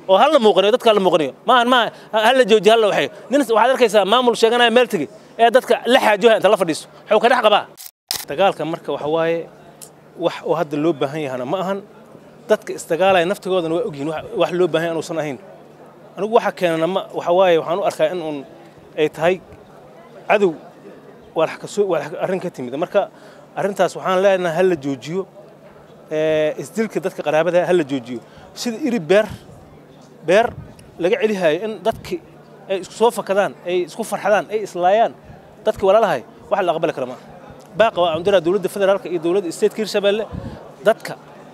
oo hal la muuqanayo dadka la muuqanayo maahan maaha hal la joojiyo hal la waxayo nin waxaad arkaysaa maamul sheeganaya meel tegi ee dadka la xaajoha inta la fadhiiso wuxuu ka dhex qabaa dagaalka marka waxa waaye wax oo hadda loo baahan yahana ma ahan dadka isdagaalaya naftigoodana waa ogyihin wax loo baahan inuusan ahayn anigu waxa keenana ma waxa waaye waxaan u arkaa in uun ay tahay cadow waa kasoo waa arrin ka timid marka arrintaas waxaan leenahay hal la joojiyo isdilka dadka qaraabada hal la joojiyo sida iri beer beer laga celihayo in dadki ay isku soo fakadaan ay isku farxadaan ay islaayaan dadki walaalahay wax la aqbali kara maaha baaqa waa cundiraa dowladda federaalka iyo dowladda stateka hirshabeelle dadka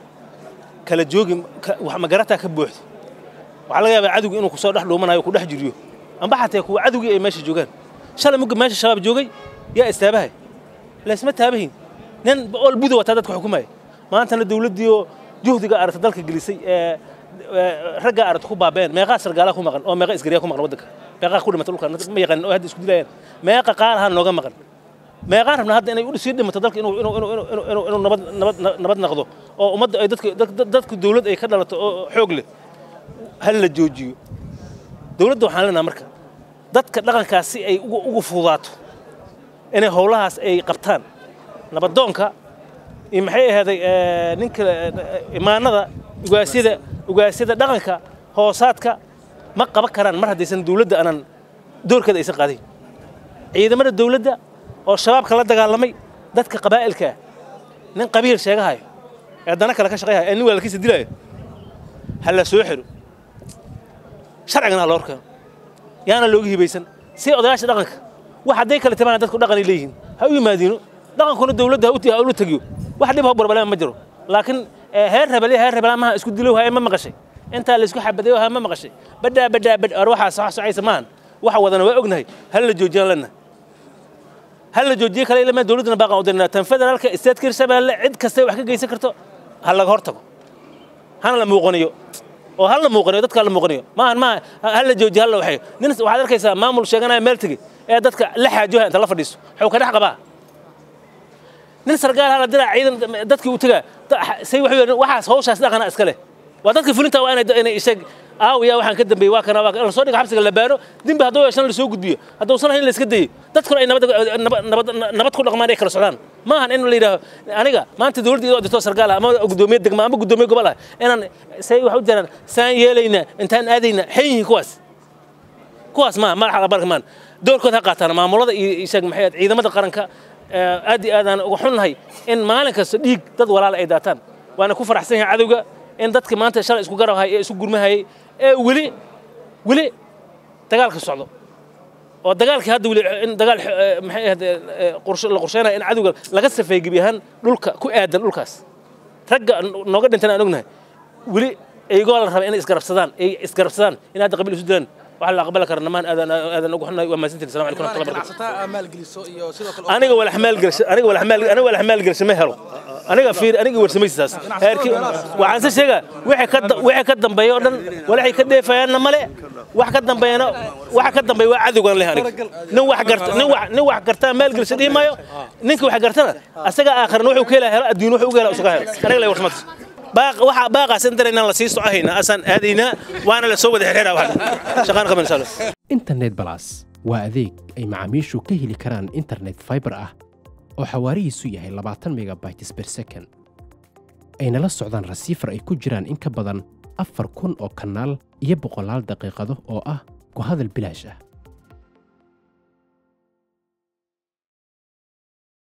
kala joogi wax magarataa ka buuxdo waxaa laga yaabaa cadowga inuu kusoo dhex dhuumanayo ku dhex jiriyo amba xataa kuwa cadowgii ay meesha joogaan shalay mugga meesha shabaab joogay yaa istaabahay laysma taabahin nin ool buda wataa dadka xukumaya maantana dowladdii oo juhdiga aragta dalka gelisay ee raggaa aragta ku baabeen meeqaa sargaalaa ku maqan oo meeqa isgariyaa ku maqan waddanka meeqaa ku dhimata dhulka ma yaqaanin oo hadda isku dilayaan meeqa qaalaha nooga maqan meeqaan rabnaa hadda inay sii dhimato dalka inuu inuu inuu inuu inuu inuu nabad nabad nabad noqdo oo ummadda ay dadka dadku dowlad ay ka dhalato oo xoog leh hal la joojiyo dowladda waxaan leenahay marka dadka dhaqankaas si ay ugu ugu fududaato inay howlahaas ay qabtaan nabadoonka iyo maxay ahaaday ninka imaanada ugaasyada ugaasyada dhaqanka hoosaadka ma qaban karaan mar haddaysan dowladda aanan doorkeeda aysan qaadayn ciidamada dowladda oo shabaabka la dagaalamay dadka qabaa'ilka ah nin qabiil sheegahayo ee dana kale ka shaqayhayo ee nin walaalkiisa dilayo ha la soo xiro sharcigana ha loo horkeeno yaana looga hibaysan si odayaasha dhaqanka wax hadday kale timaana dadku dhaqanay leeyihiin ha u yimaadiino dhaqankuna dowladda ha ula tegiyo wax dhib ha barbaleen ma jiro laakiin heer rebele heer rebela maha isku dilow haya ma maqashay intaa la isku xabadayo ha ma maqashay badhaa badhaa badh ar waxaas wax socaysa maahan waxa wadana waa ognahay hal la joojiyaan lena hal la joojiye kale ilama dowladdana baaqan u dirnaa tan federaalka isteedka hirshabeelle cid kastay wax ka geysan karto ha laga hor tago hana la muuqaniyo oo hal la muuqaniyo dadka la muuqaniyo maahan maaha hal la joojiye hal la waxayo nin waxaad arkaysaa maamul sheeganaya meel tegi ee dadka la xaajoha inta la fadhiiso wuxuu ka dhex qabaa nin sargaal hala diraa ciidan dadkii uu tagaa say wuxuu waxaas hawshaas dhaqana iska leh waa dadka fulinta waa inay inay isag aawiya waxaan ka dambeeyey waa kana waa la soo dhiga xabsiga la baaro dimbi hadduu yeeshan la soo gudbiyo hadduusan ahayn la iska dayo dadkuna ay nabad nabad nabad ku dhaqmaan ay kala socdaan maahan in la yidhaaho aniga maanta dowladda idoo dirto sargaal ah ama guddoomiye degma ama guddoomiye gobol ah inaan say wax u jiraan saan yeelaynaa intaan aadaynaa xan yihiin kuwaas kuwaas maa madaxa qabarka maan doorkood ha qaataan maamulada iyo isaga maxay ciidamada qaranka aad iyo aadaan uga xunnahay in maalin kasta dhiig dad walaala ay daataan waana ku faraxsan yahay cadowga in dadka maanta shalay isku garabhay ee isu gurmahayay ee weli weli dagaalka socdo oo dagaalkii hadda weli in dagaal maxay ahayd qorshe la qorsheynaya in cadowga laga safeey gebi ahaan dhulka ku aadan dhulkaas ragga nooga dhintan aan ognahay weli iyagoo la raba inay isgarabsadaan ay isgarabsadaan in hadda qabiil isu dilaan waxa la aqbali kara namaan aadan aadan ugu xunnahay waa mahadsantihin assalamu calaykum warahmatullahi barakatuh aniga walax maal gelsho aniga walax maal aniga walax maal gelsho ma helo aniga fiir aniga warsamaysidaas heerkii waxaan se sheegaa wixii ka wixii ka dambeeya oo dhan walaxay ka dheefayaanna male wax ka dambeeyana waxa ka dambeeya waa cadowgan leh aniga nin wax garta nin wax nin wax garta maal gelsho dhihi maayo ninka wax gartana asaga aakharna wuxuu ka helaa helo adduun wuxuu uga helaa usuga helo aniga lay warsamaysiis باق waxa baaqaas in dareenan la sii socahayna asan aadayna waana la soo wada xiriiraa wax shaqaan qaban insha Allah internet plus waa adeeg ay macaamiishu ka heli karaan internet fiber ah oo xawaarihiisu yahay 20 megabytes per second ayna la socdaan rasiifar ay ku jiraan in ka badan afar kun oo kanaal iyo boqolaal daqiiqado oo ah ku hadal bilaash ah